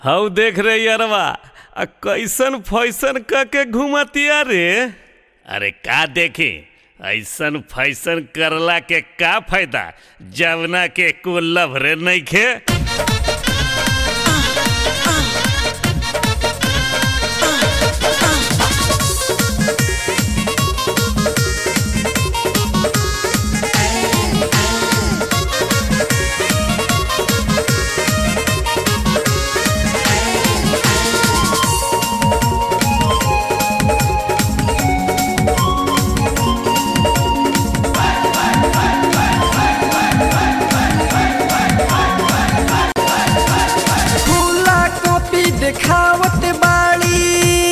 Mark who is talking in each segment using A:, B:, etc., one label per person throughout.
A: हऊ देख रे यारवा आ कैसन फैसन क के घुमतिया रे अरे का देखी ऐसन फैसन करला के का फायदा जवना के को लभरे नइखे
B: खुला कॉपी देखावत बाड़ी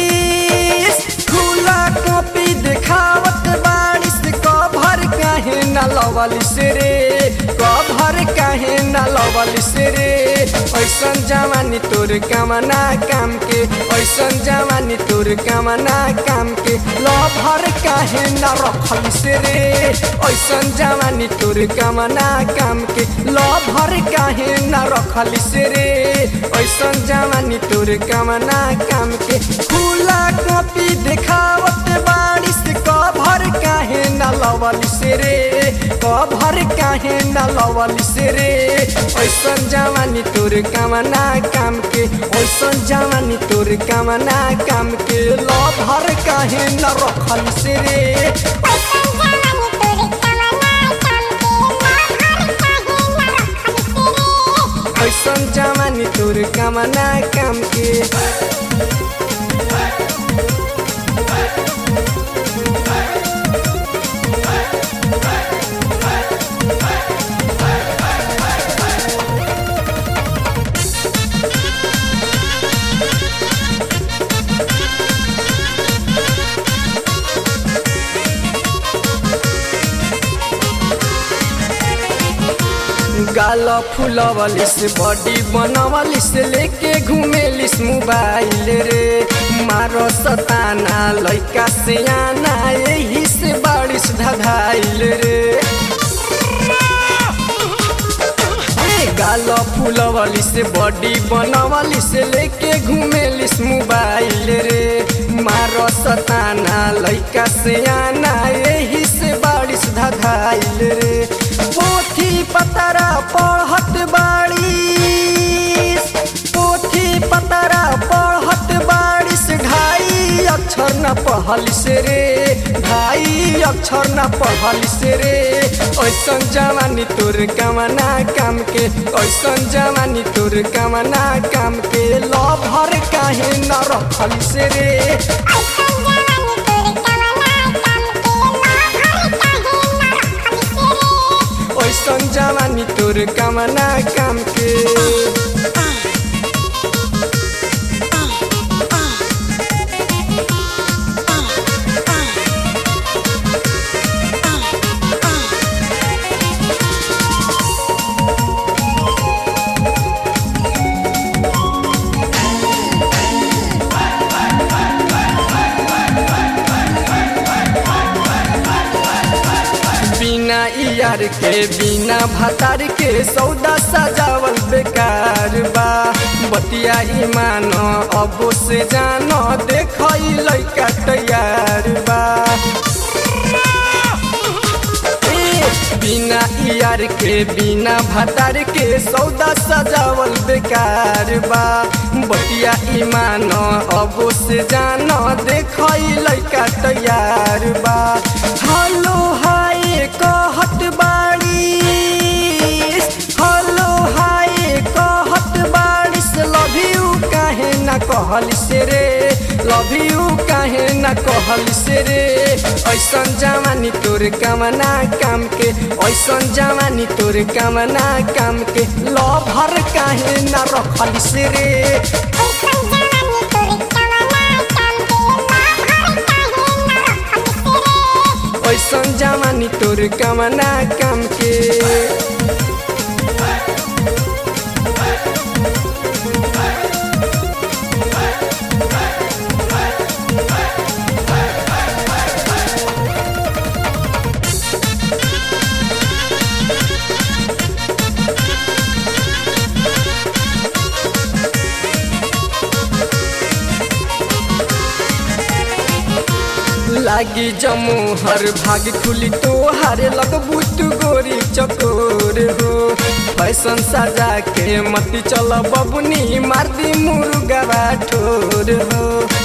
B: खुला कॉपी देखावत बाड़ी से कभर काहे न लवलिस रे कभर काहे न लवलिस रे ऐसन जवानी तोर कामना काम के ऐसन जवानी तोर कामना काम के लभर काहे न रखलिस रे ऐसन जवानी तोर कामना काम के लभर काहे न रखलिस रे ऐसन जवानी तोर कामना काम के खुला कॉपी देखावत बारिश कभर काहे न लवलिस रे कभर काहे न लवलिस रे ऐसन जवानी तोर कामना काम के ऐसन जवानी तोर कामना काम के लभर काहे न रखलिस रे ऐसन जवानी तोर कामना काम के गाल फुलवलिस बॉडी बनवलिस लेके घुमेलिस मोबाइल रे मारो सताना लैका से आना यही से बारिश धधाइल रे ए, गाल फुलवलिस बॉडी बनवलिस लेके घुमेलिस मोबाइल रे मारो सताना लैका से आना यही से बारिश धधाइल रे पोथी पतरा पढ़त बारिश पोथी पतरा पढ़त बारिश ढाई अक्षर न पढ़लिस रे ढाई अक्षर न पढ़लिस रे ऐसन जवानी तोर कामना काम के ऐसन जवानी तोर कामना काम के लभर काहे न रखलिस रे ऐसन जवानी तोर कामना काम के बिना यार के बिना भतार के सौदा सजावल बेकार बा बतिया ईमान अबो से जान देख लैका तैयार बा ए, बिना यार के बिना भतार के सौदा सजावल बेकार बा बतिया ईमान अबो से जान देख लैका तैयार बा हेलो हाय कहत बाड़ी हेलो हाय कहत बारिश लव यू काहे न कहलिस रे लव यू काहे न कहलिस रे ऐसन जवानी तोर कामना काम के ऐसन जवानी तोर कामना काम के लभर काहे न रखलिस रे ऐसन जवानी तोर कामना काम के लागी जमो हर भाग खुली तो हारे लगबू तू गोरी चकोर हो फैशन सजा के मती चल बबुनी मार दी मुर्गा ठोर हो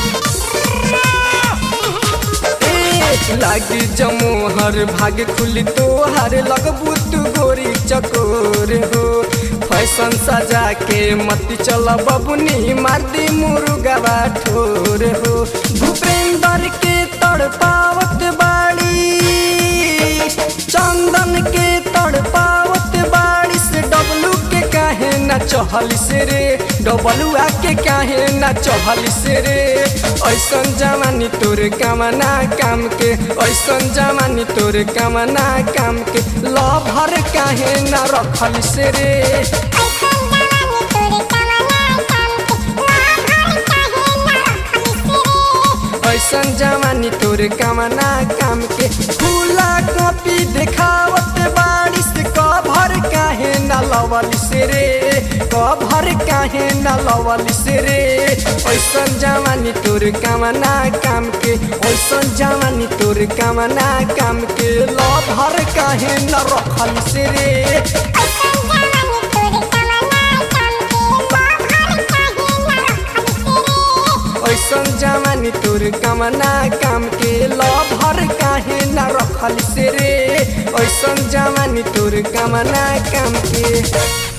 B: ए, लागी जमो हर भाग खुली तो हारे लगबू तू गोरी चकोर हो फैशन सजा के मती चल बबुनी मार दी मुर्गा ठोर हो भूपेंद्र के तड़पावत बाड़ी चंदन के तड़पावत बाड़ी से डबलू के काहे न चहलिस रे डबलुआ के काहे न चहलिस रे ऐसन जवानी तोर कामना काम के ऐसन जवानी तोर कामना काम के लभर काहे न रखलिस रे ऐसन जवानी तोर कामना काम के खुला कॉपी देखावत बारिश कभर काहे न लवलिस रे कभर काहे न लवलिस रे ऐसन जवानी तोर कामना काम के ऐसन जवानी तोर कामना काम के लभर काहे न रखलिस रे ऐसन जवानी तोर कामना काम के लभर काहे न रखलिस रे ऐसन जवानी तोर कामना काम के